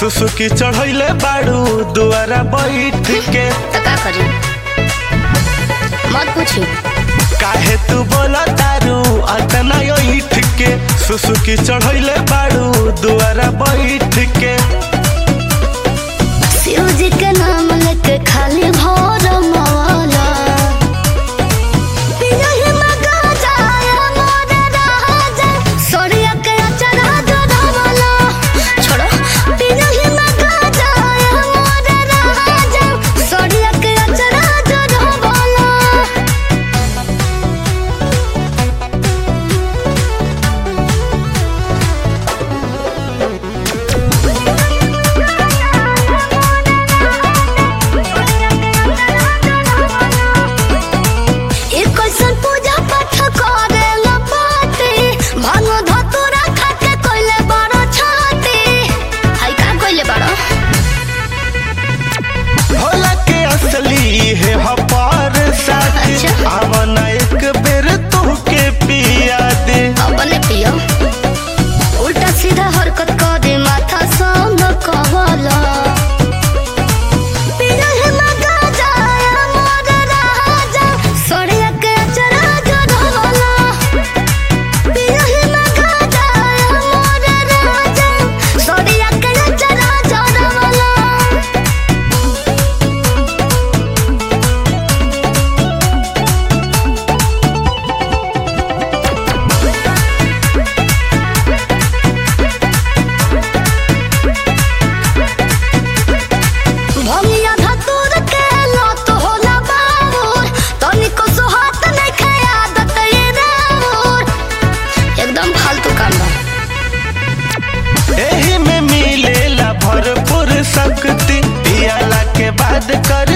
सुसुकी चढ़ैले बाड़ू दुआरा बैठ के तो का करी मत पूछी काहे तू बोला तारू अतना ईठ के सुसुकी चढ़ैले बाड़ू दुआरा बैठ के शिव जी के नाम लेके खाली भोर मौला पियहि मगा जाया मोर राजा सोरिया के अचरा जोड़वला छोड़ो पियहि मगा जाया मोर राजा सोरिया के अचरा जोड़वला ई कैसन पूजा पाठ करे ला पाती भांग धतुरा खाके कोइले बड़ छाती हाय का कोइले बड़ भोला के असली है हपार साथी अच्छा। आवना एक बेर तू के पिया दे अपने पियो उल्टा सीधा हरकत करे माथा संग कहला पिया है मगा जाया मोर राजा सोरिया के अचरा जोड़वला पिया है मगा जाया मोर राजा सोरिया के अचरा जोड़वला भंगिया धतूर के लत होला बाबूर तनिको सुहात नइखे आदत ये राउर एकदम फालतू काम बा एही में मिलेला भरपूर शक्ति पियाला के बाद कर